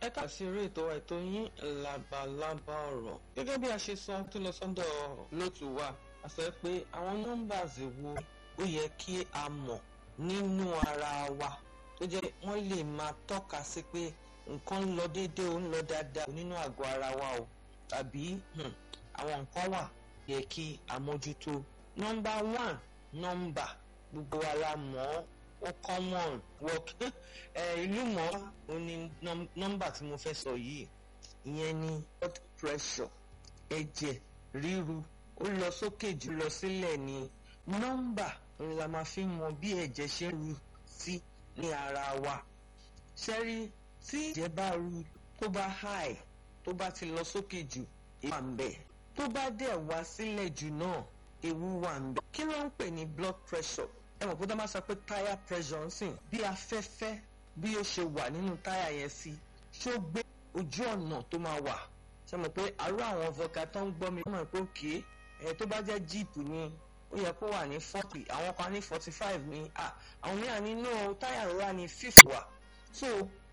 ẹ kà sí eré ètò ètò yín labalábá ọ̀rọ̀ gẹ́gẹ́ bí a ṣe sọ tó lọ sọ́dọ̀ lótú wa a sọ pé àwọn nọ́mbàs wo ó yẹ kí a mọ̀ nínú ara wa tó jẹ́ wọ́n lè máa tọ́ka sí pé nǹkan ń lọ déédéé ó ń lọ dáadáa nínú àgọ́ ara wa o tàbí àwọn nǹkan wà yẹ kí a mójútó nọ́mbà one nọ́mbà gbogbo wa la mọ̀ ọ́ ó common work ìlú mọ́ ó ní nọ́mbà tí mo fẹ́ sọ yìí ìyẹn ni blood pressure ẹ̀jẹ̀ ríru ó lọ sókè jù lọ sílẹ̀ ni nọ́mbà òun la máa fi mọ bí ẹ̀jẹ̀ ṣe ń ru sí ní ara wa ṣẹ́rí tí ẹ̀jẹ̀ bá ru tó bá high tó bá ti lọ sókè jù ewu wà ń bẹ̀ tó bá dẹ̀ wá sílẹ̀ jù náà ewu wà ń bẹ̀ kí ló ń pè ní blood pressure ẹ mọ̀ pé tó máa sọ pé tire pressure ń sìn bí afẹ́fẹ́ bí ó ṣe wà nínú táyà yẹn sí ṣó gbé ojú ọ̀nà tó máa wà ṣe mọ̀ pé àrú àwọn ọ̀fọ̀kà tó ń gbọ́ mi mọ̀ pé òkè ẹ̀ tó bá jẹ́ jíìpù ni ó yẹ kó wà ní forty àwọn kan ní forty five ní à àwọn mìíràn nínú táyà ńlá ní fifty wà so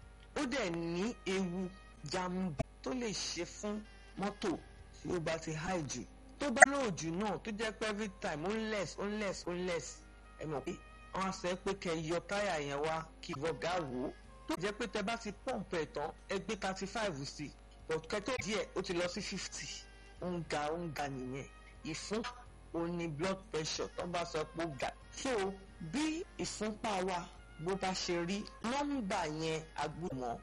ó dẹ̀ ní ewu jàǹbá tó lè ṣe fún mọ́tò tí ó bá ti high jù tó bá lóòjù náà tó jẹ́ pé every time ó less ó less ó less ẹ mọ̀ pé wọ́n á sọ pé kẹ́ yọ táyà yẹn wá kí vọ́gà wò ó tó jẹ́ pé tẹ bá ti pọ́ǹpù ẹ̀ tán ẹ gbé thirty five sí i but kẹ́tọ́ díẹ̀ ó ti lọ sí fifty ó ń ga ó ń ga nìyẹn ìfún ó ní blood pressure tó bá sọ pé ó ga so bí ìfúnpá wa bó bá ṣe rí nọ́mbà yẹn agbóhùn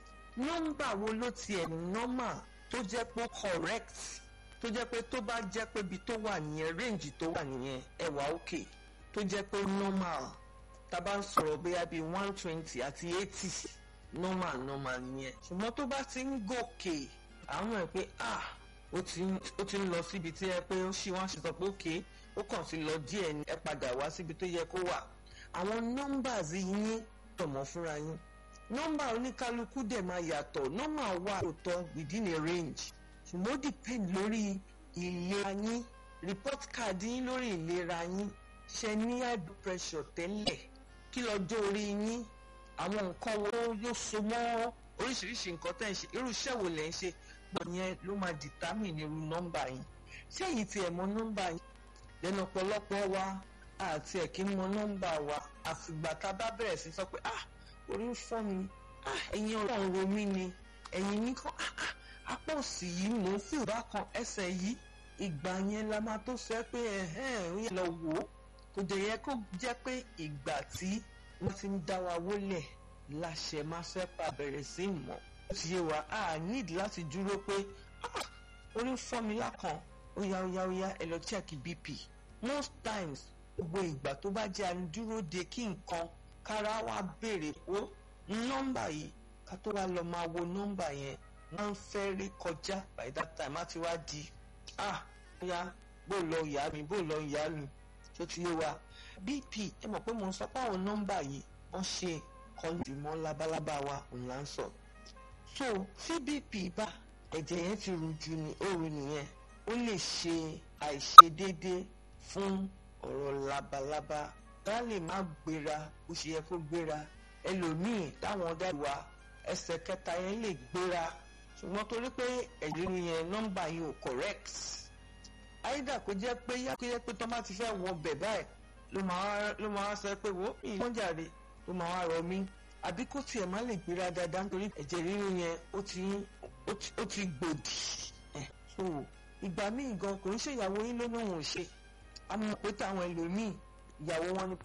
nọ́mbà wo ló tiẹ̀ normal tó jẹ́ pé correct tó jẹ́ pé tó bá jẹ́ pé ibi tó wà nìyẹn range tó wà nìyẹn ẹ wà okay tó jẹ́ pé normal tá a bá ń sọ̀rọ̀ bóyá bíi one twenty àti eighty normal normal nìyẹn ṣùgbọ́n tó bá ti ń gòkè àwọn ẹ̀ pé ah ó ti ń lọ síbi tí ẹ pé ó ṣì wọ́n ṣe sọ pé òkè ó kàn ti lọ díẹ̀ ni ẹ padà wá síbi tó yẹ kó wà àwọn numbers yín tọ̀mọ́ fúnra yín nọ́mbà oníkálukú dẹ̀ máa yàtọ̀ nọ́mbà wà lóòótọ́ within a range ṣùgbọ́n ó depend lórí ìlera yín report card yín lórí ìlera yín ṣe ní high blood pressure tẹ́lẹ̀ kí lọ́jọ́ orí yín àwọn nǹkan wo yóò so mọ́ oríṣiríṣi nǹkan tẹ́ ń ṣe irú iṣẹ́ wo lẹ́ ń ṣe gbọ́ yẹn ló máa determine irú nọ́mbà yín ṣé èyí tí ẹ̀ mọ nọ́mbà yín lẹ́nu ọ̀pọ̀lọpọ̀ wa àti ẹ̀ kí ń mọ nọ́mbà wa àfìgbà tá a bá bẹ̀rẹ̀ sí sọ pé ah orí ń fọ́ mi ah ẹ̀yin ọ̀rọ̀ ń ro mí ni ẹ̀yin mi kan ah ah apá òsì yìí mò ń fìwé bákan ẹsẹ̀ yìí ìgbà yẹn la máa tó sọ pé ẹ̀hẹ́n ó yẹ lọ wò ó kò dẹ̀ yẹ kó jẹ́ pé ìgbà tí wọ́n ti ń dá wa wólẹ̀ láṣẹ máa fẹ́ pa bẹ̀rẹ̀ sí mọ̀ ó ti yé wa a need láti dúró pé orí ń fọ́ mi lákan ó yá ó yá ó yá ẹ lọ check bp most times gbogbo ìgbà tó bá jẹ́ àdúró de kí nǹkan kára wa béèrè ó nọ́mbà yìí ká tó wá lọ máa wo nọ́mbà yẹn wọ́n ń fẹ́ rí kọjá by that time á ti wá di ah ó yá bó lọ ìyá mi bó lọ ìyá mi tó ti yé wa bp ẹ mọ̀ pé mo ń sọ pé àwọn nọ́mbà yìí wọ́n ṣe kọlù mọ́ labalábá wa òun là ń sọ. so tí bp bá ẹ̀jẹ̀ yẹn ti rú ju ní òru nìyẹn ó lè ṣe àìṣedéédé fún ọ̀rọ̀ labalábá tá lè má gbéra bó ṣe yẹ kó gbéra ẹlòmíì táwọn dáàbò wa ẹsẹ̀ kẹta yẹn lè gbéra ṣùgbọ́n torí pé ẹ̀jẹ̀ yẹn nọ́mbà yìí ò correct àyídà kó jẹ́ pé yá kó jẹ́ pé tó bá ti fẹ́ wọ bẹ̀ báyìí ló máa ló máa sọ pé wo ìwọ́n jàre ló máa wá rọ mí àbí kó tiẹ̀ má lè gbéra dáadáa nítorí ẹ̀jẹ̀ ríru yẹn ó ti ó ti gbòdì ẹ̀ so ìgbà míì gan kò ń ṣe ìyàwó yín ló lóun ò ṣe àmọ́ pé táwọn ẹlòmíì ìyàwó wọn ni